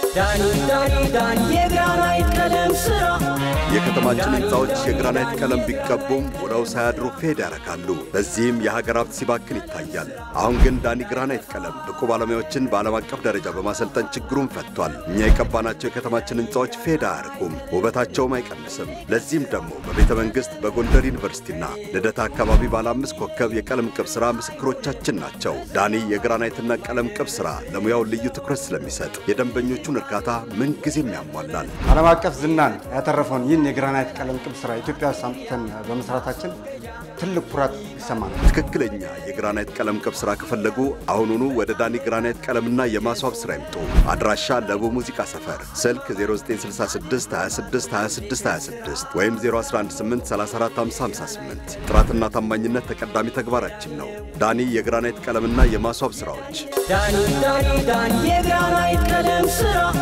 ዳኒ ዳኒ ዳኒ የግራናይት ቀለም ስራ የከተማችን ሕንፃዎች የግራናይት ቀለም ቢቀቡም ውለው ሳያድሩ ፌድ ያረካሉ። በዚህም የሀገር ሀብት ሲባክን ይታያል። አሁን ግን ዳኒ ግራናይት ቀለም ብቁ ባለሙያዎችን በዓለም አቀፍ ደረጃ በማሰልጠን ችግሩን ፈቷል። እኛ የቀባናቸው የከተማችን ሕንፃዎች ፌድ አያርኩም፣ ውበታቸውም አይቀንስም። ለዚህም ደግሞ በቤተ መንግሥት በጎንደር ዩኒቨርሲቲና ልደታ አካባቢ ባለ አምስት ኮከብ የቀለም ቅብ ሥራ ምስክሮቻችን ናቸው። ዳኒ የግራናይትና ቀለም ቅብ ሥራ ለሙያው ልዩ ትኩረት ስለሚሰጥ የደንበኞቹን እርካታ ምንጊዜም ያሟላል። ዓለም አቀፍ ዝናን ያተረፈውን ይህን የግራናይት ቀለም ቅብ ስራ ኢትዮጵያ ውስጥ አምጥተን በመስራታችን ትልቅ ኩራት ይሰማናል። ትክክለኛ የግራናይት ቀለም ቅብ ሥራ ከፈለጉ አሁኑኑ ወደ ዳኒ ግራናይት ቀለምና የማስዋብ ሥራ ይምጡ። አድራሻ ለቡ ሙዚቃ ሰፈር፣ ስልክ 0966 26 26 26 ወይም 0118345558 ጥራትና ታማኝነት ተቀዳሚ ተግባራችን ነው። ዳኒ የግራናይት ቀለምና የማስዋብ ሥራዎች ዳኒ ዳኒ ዳኒ የግራናይት ቀለም ስራ